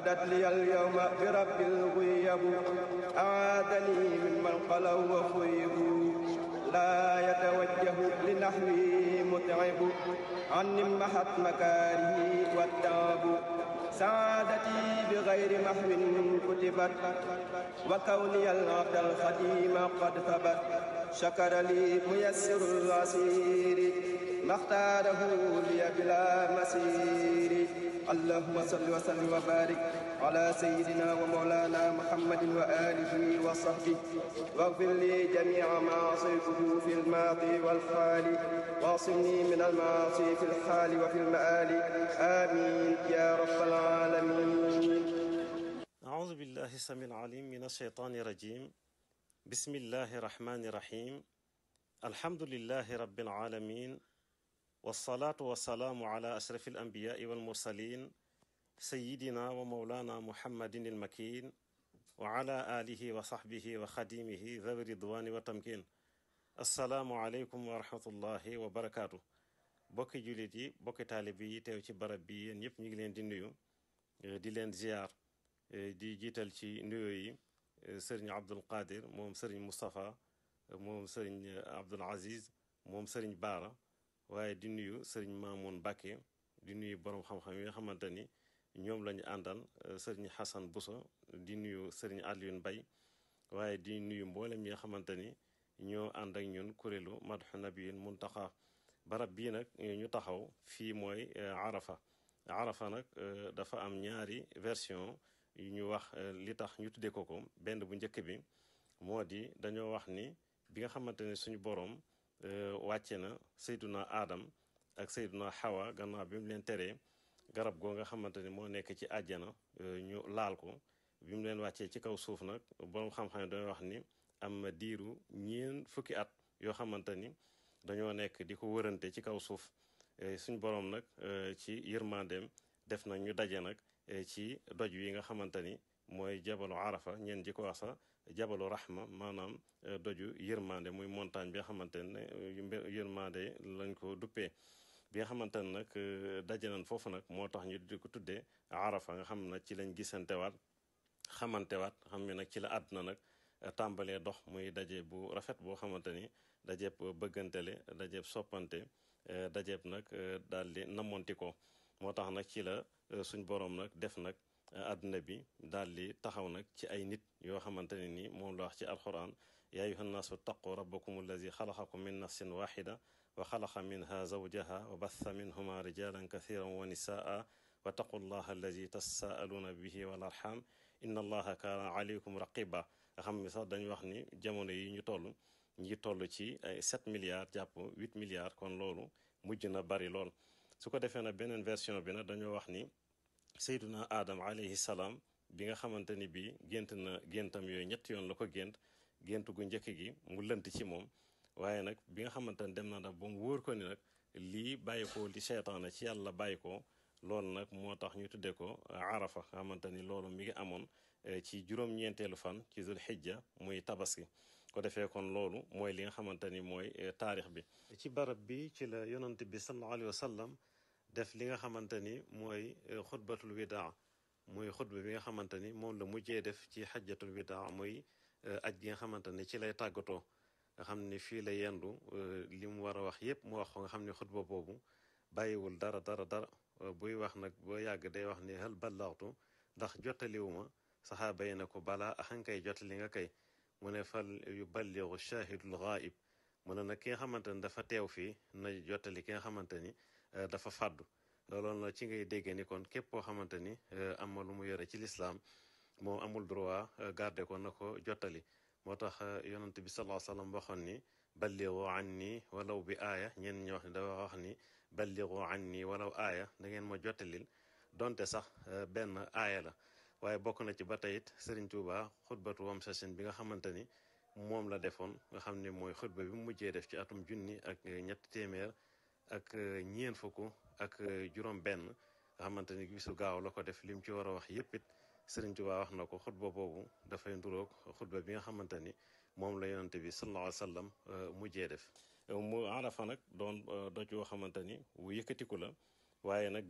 بدت لي اليوم برب الغيب أعاذني ممن قلوا وخيبوا لا يتوجه لنحوي متعب عني محت مكاره والتعب سعادتي بغير محو كتبت وكوني العبد الخديم قد ثبت شكر لي ميسر العسير ما اختاره لي بلا مسير اللهم صل وسلم وبارك على سيدنا ومولانا محمد وآله وصحبه واغفر لي جميع ما عصيته في الماضي والحال واعصمني من المعاصي في الحال وفي المآل آمين يا رب العالمين أعوذ بالله السميع العليم من الشيطان الرجيم بسم الله الرحمن الرحيم الحمد لله رب العالمين والصلاة والسلام على أشرف الأنبياء والمرسلين سيدنا ومولانا محمد المكين وعلى آله وصحبه وخديمه ذوي الرضوان والتمكين السلام عليكم ورحمة الله وبركاته bokki jullit yi bokki taalib yi teew ci barab bi yéen ñëpp ñu ngi leen di nuyu di leen ziar di jiital ci nuyo yi sëriñ Abdul Qadir moom sëriñ Moustapha moom sëriñ Abdul Aziz moom sëriñ Baara waaye di nuyu sëriñ Mamoun Bakke di nuyu borom xam-xam yi nga xamante ni ñoom la ñu àndal sëriñ Hassan Bousso di nuyu sëriñ Alioune Bay waaye di nuyu mboolem yi nga xamante ni ñoo ànd ak ñun kuréelu Madhu Nabiyin Muntaxa barab bii nag ñu taxaw fii mooy Arafa Arafa nag dafa am ñaari version yu ñu wax li tax ñu tuddee ko ko benn bu njëkk bi moo di dañoo wax ni bi nga xamante ne suñu boroom wàcce na Seyduna Adam ak Seyduna Hawa gannaaw bi mu leen teree garab goo nga xamante ni moo nekk ci àjjana ñu laal ko bi mu leen wàccee ci kaw suuf nag boroom xam-xam dañoo wax ni am na diiru ñeen fukki at yoo xamante ni dañoo nekk di ko wërante ci kaw suuf suñ boroom nag ci yërmandeem def nag ñu daje nag ci doj wi nga xamante ni mooy jabalu arafa ñeen ji ko wax sax jabalu rahma maanaam doju yërmande muy montagne bi nga xamante ne yërmande lañ ko duppee bi nga xamante ne nag daje nañ foofu nag moo tax ñu di ko tuddee arafa nga xam nag ci lañ gisantewaat xamantewaat xam ne nag ci la àdduna nag tàmbalee dox muy daje bu rafet boo xamante ni dajeeb bëggantele dajeeb soppante dajeeb nag daal di namonti ko moo tax nag ci la suñ boroom nag def nag àdduna bi daal di taxaw nag ci ay nit yoo xamante ne ni moom la wax ci alquran yaa ayuha nnaasu taqu rabbakum allazi xalaqakum min nafsin waxida wa xalaqa minha zawjaha wa batha minhuma rijalan kathiran wa nisaa wa taqu llaha allazi tasaaluuna bihi wal arxam inna allaha kaana aleykum raqiba nga xam ne sax dañu wax ni jamono yi ñu toll ñi toll ci ay 7 milliards jàpp 8 milliards kon loolu mujj na bari lool su ko defee na beneen version bi nag dañoo wax ni sayduna aadam alayhi salaam bi nga xamante ni bii gént na géntam yooyu ñetti yoon la ko gént gént gu njëkk gi mu lënt ci moom waaye nag bi nga xamante ni dem na nag ba mu wóor ko ni nag lii bàyyi ko li seytaane ci yàlla bàyyi ko loolu nag moo tax ñu tuddee ko arafa nga xamante ni loolu mi ngi amoon ci juróom-ñeenteelu fan ci zul xijja muy tabaski ko defee kon loolu mooy li nga xamante ni mooy taarix bi ci barab bi ci la yonante bi sallallahu alayhi wa sallam def li nga xamante ni mooy xutbatul widaa muy xutba bi nga xamante ni moom la mujjee def ci xajjatul widaa muy aj gi nga xamante ni ci lay tàggatoo nga xam ni fii la yendu li mu war a wax yépp mu wax ko nga xam ni xutba boobu bàyyiwul dara dara dara buy wax nag boo yàgg day wax ni hal ballaxtu ndax jottaliwuma saxaaba yi ne ko balaa axankay jottali nga kay mu ne fal yu balligu shahidul ghaib mu ne nag ki nga xamante ni dafa teew fii na jottali ki nga xamante ni dafa fàddu looloon la ci ngay dégg ni kon képp koo xamante ni am na lu mu yore ci lislaam moom amul droit garder ko na ko jottali moo tax yonent bi sallallahu alayhi wasallam waxoon ni balligu anni walaw bi aaya ñenn ñi wax ni dafa wax ni balligu anni walaw aaya da ngeen ma jottalil donte sax benn aaya la waaye bokk na ci ba tey it Serigne Touba xutbatu wam sasin bi nga xamante ni moom la defoon nga xam ne mooy xutba bi mu mujjee def ci atum junni ak ñetti téeméer ak ñeent fukk ak juróom benn nga xamante ni bisu gaaw la ko def lim ci war a wax yépp it Serigne Touba wax na ko xutba boobu dafay nduroog xutba bi nga xamante ni moom la yonante bi sallallahu alayhi wa sallam mujjee def mu arafa nag doon doj yoo xamante ni wu yëkkatiku la waaye nag